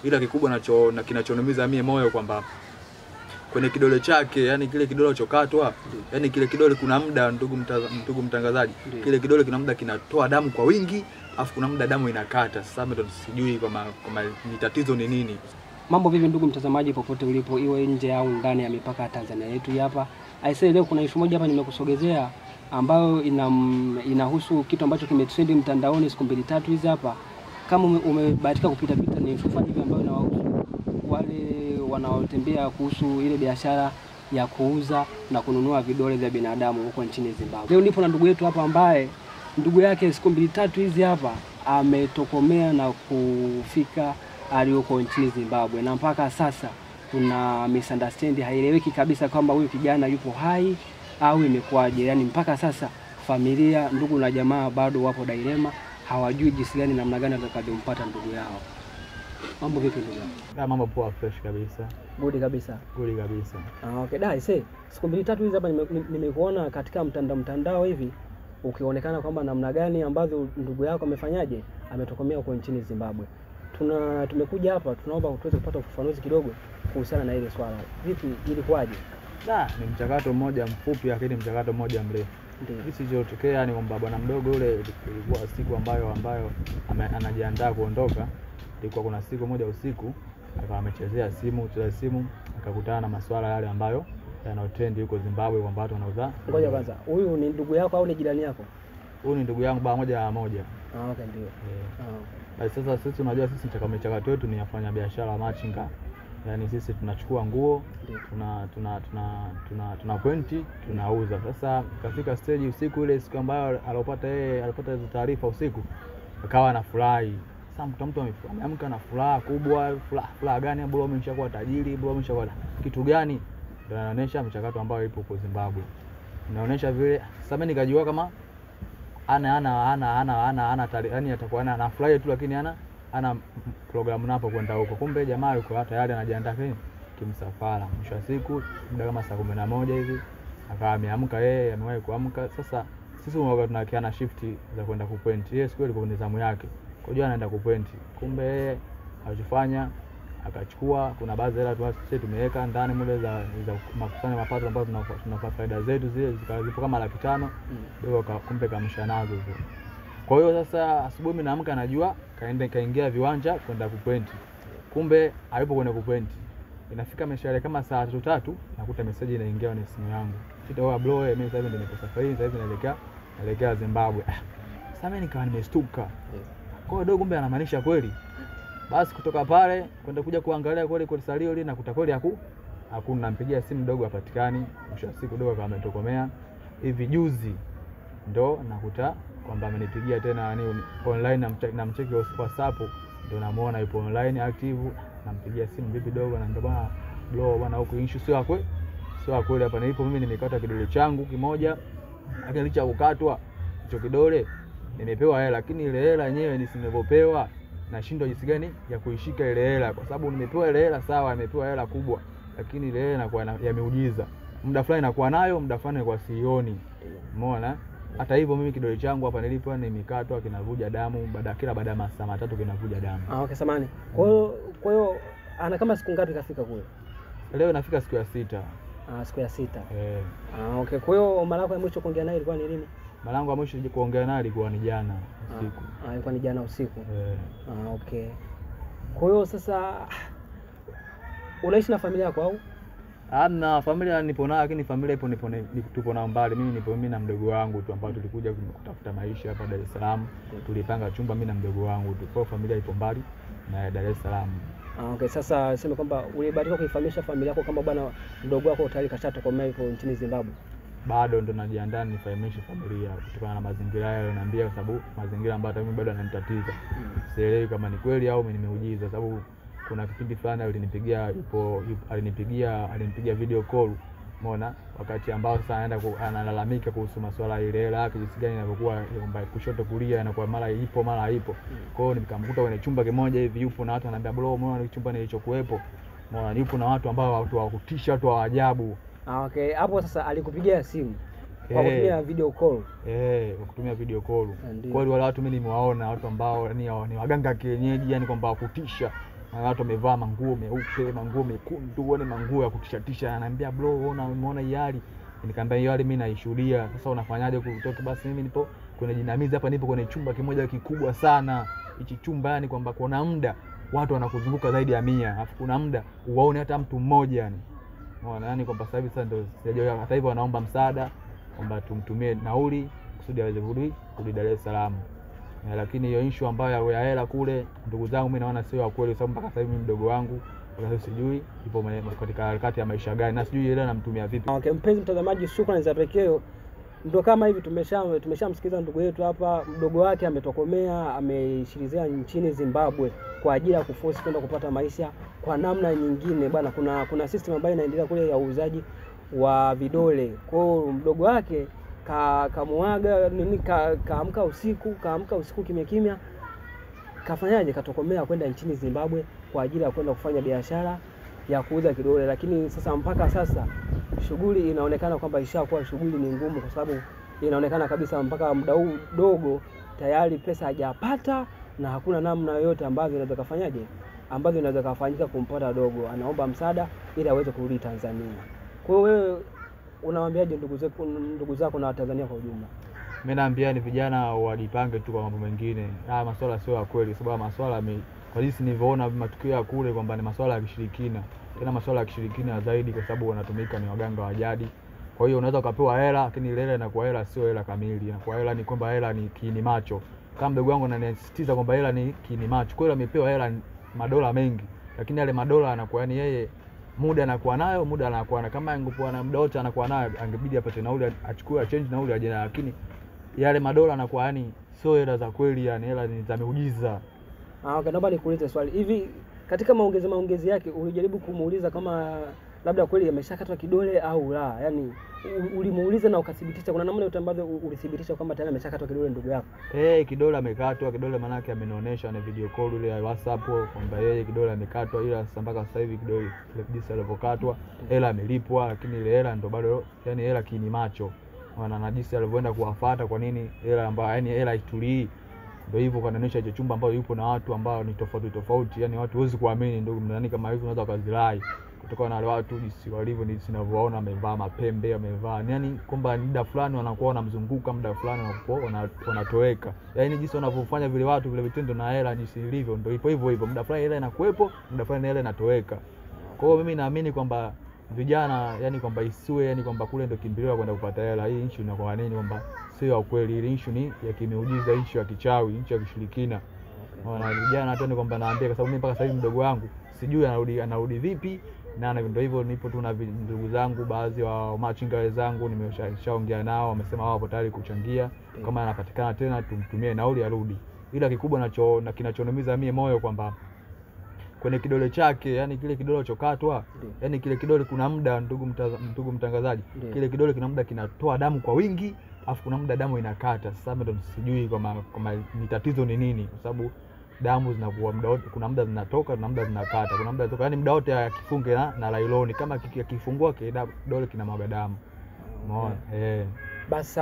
ila kikubwa nacho na kinachoniumiza mie moyo kwamba kwenye kidole chake, yani kile kidole chokatwa, yani kile kidole kuna muda, ndugu mtaza, ndugu mtangazaji, Ndiyo. kile kidole kuna muda kinatoa damu kwa wingi, afu kuna muda damu inakata. Sasa mimi ndo sijui kama kama ni tatizo ni nini. Mambo vipi ndugu mtazamaji, popote ulipo, iwe nje au ndani ya mipaka ya Tanzania yetu hii hapa. Aisee, leo kuna ishu moja hapa nimekusogezea ambayo ina, inahusu kitu ambacho kimetrendi mtandaoni siku mbili tatu hizi hapa. Kama ume- umebahatika kupita pita, ni ishu fulani hivi ambayo inawahusu wale wanaotembea kuhusu ile biashara ya kuuza na kununua vidole vya binadamu huko nchini Zimbabwe. Leo nipo na ndugu yetu hapa ambaye ndugu yake siku mbili tatu hizi hapa ametokomea na kufika aliyoko nchini Zimbabwe, na mpaka sasa kuna misunderstanding, haieleweki kabisa kwamba huyu kijana yupo hai au imekuwaje. Yani mpaka sasa familia, ndugu na jamaa bado wapo dilema, hawajui jinsi gani, namna gani watakavyompata ndugu yao. Mambo vipi ndugu yangu? Ah, mambo poa, fresh kabisa, Good kabisa. goli kabisa. Ah, okay. Da, ise siku mbili tatu hizi hapa nime- nime- nimekuona katika mtandao mtandao hivi ukionekana kwamba namna gani ambavyo ndugu yako amefanyaje ametokomea huko nchini Zimbabwe. Tuna tumekuja hapa tunaomba tuweze kupata ufafanuzi kidogo kuhusiana na ile swala. Vipi ilikuwaje? Da, ni mchakato mmoja mfupi, lakini mchakato mmoja mrefu. Ndio. Kitu kilichotokea ni kwamba bwana mdogo yule, ilikuwa siku ambayo ambayo ame, anajiandaa kuondoka. Ilikuwa kuna siku moja usiku, akawa amechezea simu, cheza simu, akakutana na masuala yale ambayo yanayotendi huko Zimbabwe, kwamba watu wanauza. Ngoja kwanza. Huyu ni ndugu yako au ni jirani yako? Huyu ni ndugu yangu baa moja ya moja. Ah, okay ndio. Eh, Ah. Basi sasa sisi unajua sisi mchaka- michakato yetu ni yafanya biashara machinga, yaani sisi tunachukua nguo Ndio. tuna tuna tuna tuna, tuna pointi tunauza. Sasa kafika stage usiku ile siku ambayo alopata yeye alipata hizo taarifa usiku, akawa anafurahi. Sasa mtu mtu ame- ameamka na furaha kubwa. Furaha furaha gani? Bora mimi nishakuwa tajiri, bora mimi nishakuwa kitu gani? Ndio anaonyesha mchakato ambao ipo huko Zimbabwe, inaonyesha vile. Sasa mimi nikajua kama ana ana ana ana ana ana tari, yani atakuwa ana anafurahi tu, lakini ana ana programu napo kwenda huko. Kumbe jamaa yuko hata tayari anajiandaa kini kimsafara. Mwisho wa siku muda kama saa kumi na moja hivi akawa ameamka yeye, amewahi kuamka. Sasa sisi huwaga tunakiana shifti za kwenda kupointi. Yeye siku ile ilikuwa ni zamu yake, kwa hiyo anaenda kupointi. Kumbe yeye alichofanya akachukua, kuna baadhi ya hela tu sisi tumeweka ndani mule za za makusanyo mapato ambayo tunapa- tunapata faida zetu zile zikawa zipo kama laki tano Mm. dogo ka- kumbe kamsha nazo zile. Kwa hiyo sasa asubuhi mimi naamka najua kaenda kaingia viwanja kwenda kupointi, kumbe hayupo kwenda kupointi. Inafika mishale kama saa tatu tatu, nakuta meseji inaingia kwenye simu yangu, sitaoa bro, eh, mimi sasa hivi ndio niko safarini, sasa hivi naelekea naelekea Zimbabwe. Ah, Sasa mimi nikawa nimestuka, kwa hiyo dogo, kumbe anamaanisha kweli. Basi kutoka pale kwenda kuja kuangalia kweli kwa salio lile, nakuta kweli haku hakuna. Nampigia simu dogo, hapatikani. Mwisho wa siku dogo kama ametokomea hivi juzi ndo nakuta kwamba amenipigia tena nani online na mche- na mcheki wa WhatsApp ndo namuona yupo online active, nampigia simu vipi dogo, na bwana bro, bwana huko issue sio akwe sio kweli, hapa nilipo mimi nimekata kidole changu kimoja, lakini licha ya kukatwa hicho kidole nimepewa hela, lakini ile hela yenyewe nisinavyopewa nashindwa jinsi gani ya kuishika ile hela, kwa sababu nimepewa ile hela sawa, nimepewa hela kubwa, lakini ile hela inakuwa na- ya miujiza. Muda fulani nakuwa nayo, muda fulani nakuwa sioni. Umeona? Hata hivyo mimi kidole changu hapa nilipo nimekatwa, kinavuja damu baada kila baada ya masaa matatu kinavuja damu. Ah, okay, samani. Kwa hiyo kwa hiyo ana kama siku ngapi kafika kule? Leo inafika siku ya sita. Ah, siku ya sita. Eh, Ah, okay. Kwa hiyo mara yako ya mwisho kuongea naye ilikuwa ni lini? mara yangu ya mwisho kuongea naye ilikuwa ni jana usiku. Ah, ilikuwa ni jana usiku. Eh, Ah, okay. Kwa hiyo sasa unaishi na familia yako au? ana familia nipo nayo, lakini familia ipo nipo ni- tupo nao mbali. Mimi nipo mimi na mdogo wangu tu ambao tulikuja kutafuta maisha hapa Dar es Salaam. Tulipanga chumba mimi na mdogo wangu tu. Kwa hiyo familia ipo mbali na Dar es Salaam. Ah, okay. Sasa sema kwamba ulibahatika kuifahamisha familia yako kama bwana mdogo wako tayari kashatokomea yuko nchini Zimbabwe. bado ndo najiandaa nifahamishe familia kutokana na mazingira hayo naambia, kwa sababu mazingira ambayo hata mimi bado yananitatiza. Sielewi kama ni kweli au mimi nimeujiza, sababu kuna kipindi fulani alinipigia yupo, yupo alinipigia alinipigia video call umeona, wakati ambao sasa anaenda ku, analalamika kuhusu masuala ya ile hela yake jinsi gani inavyokuwa kwamba kushoto kulia inakuwa mara ipo mara haipo. Kwa hiyo nikamkuta kwenye chumba kimoja hivi yupo na watu wananiambia, bro, umeona chumba nilichokuwepo, umeona yupo na watu ambao watu wa kutisha, watu wa ajabu Ah, okay. Hapo sasa alikupigia simu kwa Eh. kutumia video call. Eh, kwa kutumia video call. Ndio. Kweli wale watu mimi nimewaona watu ambao ni, ni waganga kienyeji, yani kwamba wakutisha. na watu wamevaa manguo meupe, manguo mekundu, uone manguo ya kutishatisha, ananiambia bro, unaona umeona hii hali? Nikamwambia hiyo hali mimi naishuhudia. Sasa unafanyaje kutoka? Basi mimi nipo kwenye jinamizi hapa, nipo kwenye chumba kimoja kikubwa sana. Hichi chumba yani kwamba kuna muda watu wanakuzunguka zaidi ya mia, alafu kuna muda uwaone hata mtu mmoja yani. Unaona yani kwamba sasa hivi sasa ndio sijajua, hata hivyo wanaomba msaada kwamba tumtumie nauli kusudi aweze kurudi kurudi Dar es Salaam. Eh, lakini hiyo issue ambayo ya hela kule, ndugu zangu, mimi naona sio ya kweli, sababu mpaka sasa hivi mimi mdogo wangu mpaka sasa sijui ipo mwenye- katika harakati ya maisha gani, na sijui hela namtumia vipi. Okay, mpenzi mtazamaji, shukrani za pekee. Ndo kama hivi tumesha tumeshamsikiza ndugu yetu hapa, mdogo wake ametokomea, ameshirizia nchini Zimbabwe kwa ajili ya kuforce kwenda kupata maisha kwa namna nyingine bwana. Kuna kuna system ambayo inaendelea kule ya uuzaji wa vidole. Kwa hiyo mdogo wake ka kamuaga nini, ka- kaamka usiku, kaamka usiku kimya kimya, kafanyaje, katokomea kwenda nchini Zimbabwe kwa ajili ya kwenda kufanya biashara ya kuuza kidole, lakini sasa mpaka sasa shughuli inaonekana kwamba ishakuwa shughuli ni ngumu, kwa sababu inaonekana kabisa mpaka muda huu dogo tayari pesa hajapata na hakuna namna yoyote ambavyo inaweza kafanyaje, ambavyo inaweza kafanyika kumpata dogo. Anaomba msaada ili aweze kurudi Tanzania. Kwa hiyo wewe unawaambiaje ndugu zako ndugu zako na Watanzania kwa ujumla? Mimi naambia ni vijana wajipange tu kwa mambo mengine. Haya maswala sio ya kweli, sababu maswala me, kwa jinsi nilivyoona matukio ya kule kwamba ni maswala ya kishirikina, tena maswala ya kishirikina zaidi, kwa sababu wanatumika ni waganga wa jadi. Kwa hiyo unaweza ukapewa hela, lakini ile hela inakuwa hela sio hela kamili, inakuwa hela ni kwamba hela ni kiini macho. Kama mdogo wangu anasisitiza kwamba hela ni kiini macho, kwa hiyo amepewa hela ni madola mengi, lakini yale madola anakuwa yani yeye muda anakuwa nayo, muda anakuwa na kama angekuwa na muda wote anakuwa nayo, angebidi apate nauli, achukue change nauli aje nayo, lakini yale madola anakuwa yani sio hela za kweli, yani hela ni za miujiza. Ah, okay, naomba nikuulize swali hivi, katika maongezi maongezi yake ulijaribu kumuuliza kama labda kweli ameshakatwa kidole au la? Yaani u- ulimuuliza na ukathibitisha, kuna namna yote ambavyo u- ulithibitisha kwamba tayari ameshakatwa kidole ndugu yako? Eh, kidole amekatwa, kidole manake amenionyesha na video call ile ya WhatsApp kwamba yeye kidole amekatwa, ila sasa mpaka sasa hivi kidole kile jinsi alivyokatwa, hela amelipwa, lakini ile hela ndo bado yani hela kiini macho wana na jinsi alivyoenda kuwafuata, kwa nini hela ambayo yani hela itulii ndio hivyo kanaonyesha hicho chumba ambao yupo na watu ambao ni tofauti tofauti, yani watu huwezi kuamini ndugu mnani kama hivi, unaweza ukazirai kutokana na wale watu jinsi walivyo, jinsi ninavyoona, wamevaa mapembe, wamevaa yani kwamba muda fulani wanakuwa wanamzunguka, muda fulani wanakuwa wana- wanatoweka, yani jinsi wanavyofanya vile watu vile vitendo na hela jinsi ilivyo, ndio ipo hivyo hivyo, muda fulani hela inakuwepo, muda fulani hela inatoweka. Kwa hiyo mimi naamini kwamba vijana yani kwamba isiwe yani kwamba kule ndio kimbilio la kwenda kupata hela. Hii issue inakuwa nini kwamba sio ya kweli, ile issue ni ya kimiujiza, issue ya kichawi, issue ya kishirikina. Ona vijana hata ni kwamba naambia, kwa sababu mimi mpaka sasa hivi mdogo wangu sijui anarudi anarudi vipi, na na ndio hivyo, nipo tu na vi- ndugu zangu, baadhi wa machinga wenzangu nimeshaongea nao, wamesema wao wapo tayari kuchangia, kama anapatikana tena tumtumie nauli arudi, ila kikubwa nacho na kinachoniumiza mie moyo kwamba kwenye kidole chake, yani kile kidole chokatwa, Ndio. yani kile kidole kuna muda, ndugu mtaza, ndugu mtangazaji, Ndio. kile kidole kuna muda kinatoa damu kwa wingi, afu kuna muda damu inakata. Sasa mimi ndo sijui kama kama ni tatizo ni nini, kwa sababu damu zinakuwa muda wote, kuna muda zinatoka, kuna muda zinakata, kuna muda zinatoka, yani muda wote akifunge na, na lailoni, kama kiki- akifungua kidole kina mwaga damu, umeona eh. Basi